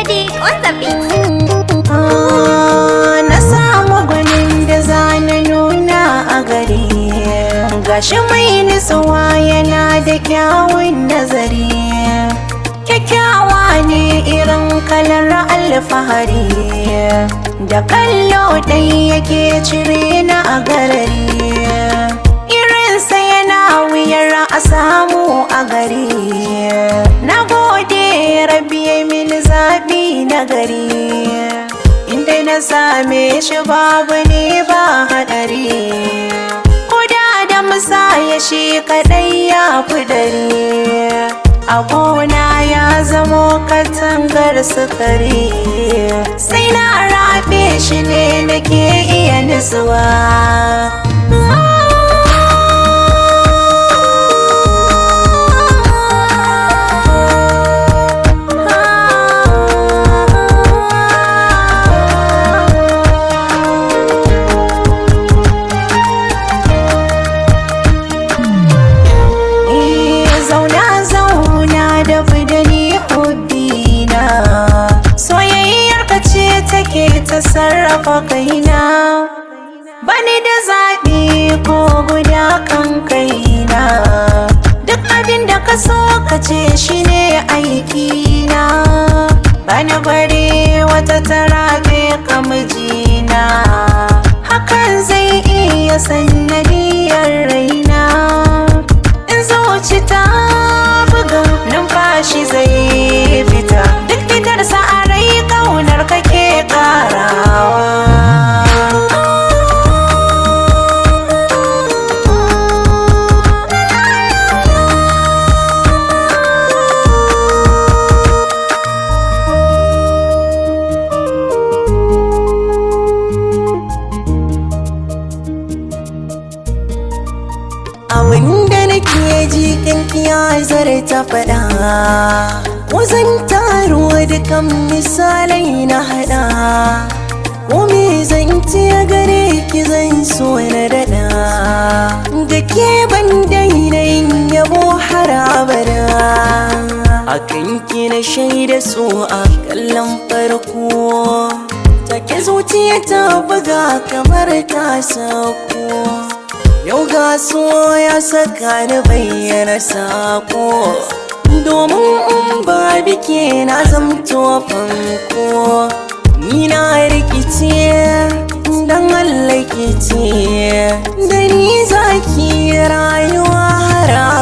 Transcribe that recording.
Sadiq on the beat. na samu gwanin da zana nuna a gari gashi mai nutsuwa yana da kyawun nazari kyakkyawa ne irin kalar alfahari da kallo ɗai yake cire na a garari irinsa yana wuyar a samu a gari na gode rabi mini zaɓi na gari inda na same shi babu ne ba haɗari kuda da musaya shi kaɗai ya fi dare a gona ya zamo katangar sukari sai na rabe shi ne nake iya nutsuwa zauna zauna da budani hobbina soyayyar ka ce take ta sarrafa kaina bani da zaɓi ko guda kan kaina duk abin da ka so ka ce shi ne aikina bani bari wata tarabe ka mijina hakan zai iya sannadiyar raina in zuci ta buga numfashi zai fita duk fitar sa a rai kaunar kake karawa abinda nake ji kankiya zare ta faɗa wazan taro dukan misalai na haɗa ko me zan ce gare ki zan so na daɗa da ke ban daina yin yabo har abada akan ki na shaida so a kallon farko take zuciya ta buga kamar ta sako Yau ga so ya saka ni bayyana sako Domin in ba bike na zamto fanko Ni na rikice dan Allah ce Da ni zaki rayuwa har